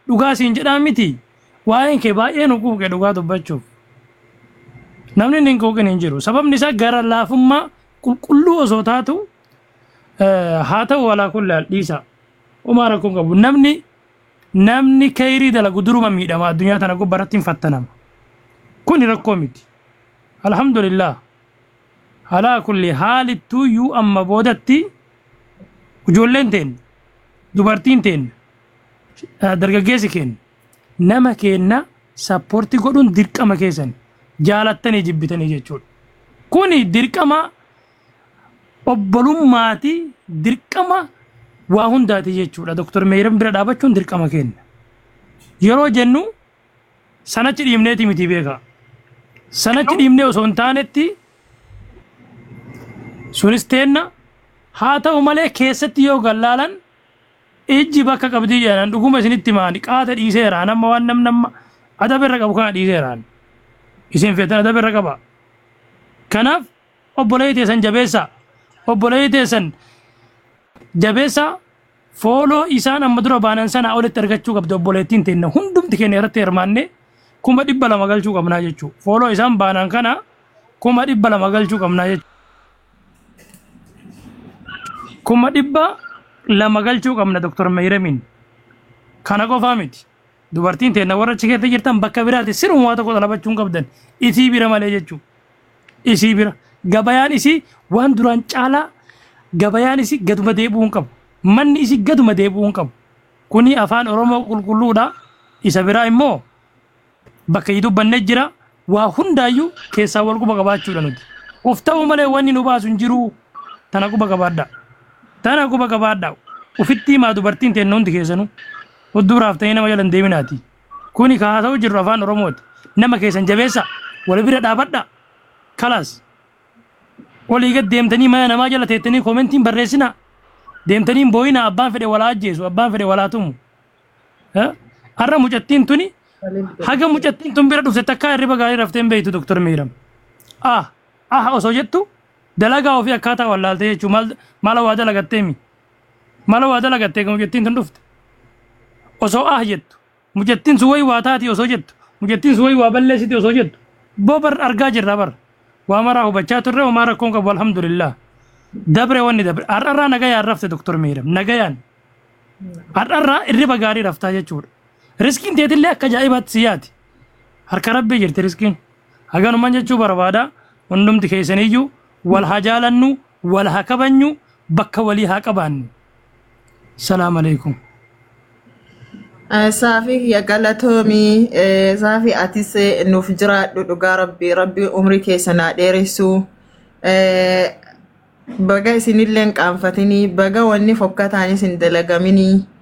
dhugaa siin jedhaa miti waa'een kee baay'ee nu quuqe dhugaa dubbachuuf namni inni hin quuqin hin jiru sababni isaa gara laafummaa qulqulluu osoo taatu eh, haa ta'u walaa kulli dhiisa umaa rakkoon qabu namni namni kayrii dalagu duruma miidhama addunyaa tana gubbaratti hin fattanama kuni rakkoo miti alhamdulillah alaa kulli haalittuu yuu amma boodatti ijoolleen teen dubartiin teen dargaggeessi keenya nama keenna sappoorti godhuun dirqama keessan jaalattanii jibbitanii jechuudha. Kuni dirqama obbolummaati dirqama waa hundaati jechuudha. Doktor Meeyiram bira dhaabachuun dirqama kenna. Yeroo jennu sanachi dhiibneeti miti beeka. Sanachi dhiibnee osoo hin taanetti sunis teenna haa ta'u malee keessatti yoo gallaalan ijji bakka qabdii jedhan dhuguma isinitti maani qaata dhiiseeraan amma waan nam namma adaba irra qabu kana dhiiseeraan isin feetan adaba irra qaba kanaaf obboleeyyi teessan jabeessa obboleeyyi teessan jabeessa fooloo isaan amma dura baanan sana olitti argachuu qabdi obboleettiin teenna hundumti keenya irratti hirmaanne kuma dhibba lama galchuu qabnaa jechuu fooloo isaan baanan kana kuma dhibba lama galchuu qabnaa jechuu kuma dhibba lama galchuu qabna doktor Meeyiramiin kana qofaa miti dubartiin teenna warra achi keessa jirtan bakka biraatti siruma waa tokko dalabachuun qabdan isii bira malee jechuu isii bira gabayaan isii waan duraan caalaa gabayaan isii gaduma deebi'uun qabu manni isii gaduma deebi'uun qabu kuni afaan oromoo qulqulluudha isa biraa immoo bakka yi dubbanne jira waa hundaayyuu keessaa wal quba qabaachuudha nuti uf ta'u malee wanni nu baasu hin jiru tana quba qabaadha tana quba qabaadha ufitti himaa dubartiin teenna hundi keessanuu hudduraaf ta'ee nama jala hin deeminaati kuni ka haasa'u jirru afaan oromooti nama keessan jabeessa wal bira dhaabadha kalaas olii gad deemtanii mana namaa jala teettanii koomentiin barreessina deemtanii hin boo'ina abbaan fedhe walaa ajjeesu abbaan fedhe walaa tumu Eh? har'a mucattiin tuni haga mucattiin tun bira dhufte takkaa hirriba gaarii raftee hin beektu doktor Meeyiram ah ah osoo jettu dalagaa ofii akkaataa wallaaltee jechuu maal maala waa dalagatteemi maala waa dalagattee kan mucattiin tun dhufte osoo ah jettu mucattiin sun wayi waa taati osoo jettu mucattiin sun wayi waa balleessiti osoo jettu boo bar argaa jirra bar waa maraa hubachaa turre homaa rakkoon qabu alhamdulillah dabre wanni dabre har'arraa nagayaan rafte doktor Meeyiram nagayaan har'arraa irriba gaarii raftaa jechuudha riskiin teetillee akka ajaa'ibaatti si yaati harka rabbii jirti riskiin haganuman jechuu barbaada hundumti keessaniyyuu wal haa jaalannu wal haa kabajnu bakka walii haa qabaannu salaam alaikum Saafii kiyya galatoomii eh, saafii atis eh, nuuf jiraadhu dhugaa rabbii rabbii umrii keessa naa dheeressu Eh, baga isinillee hin qaanfatinii baga wanni fokkataanis hin dalagaminii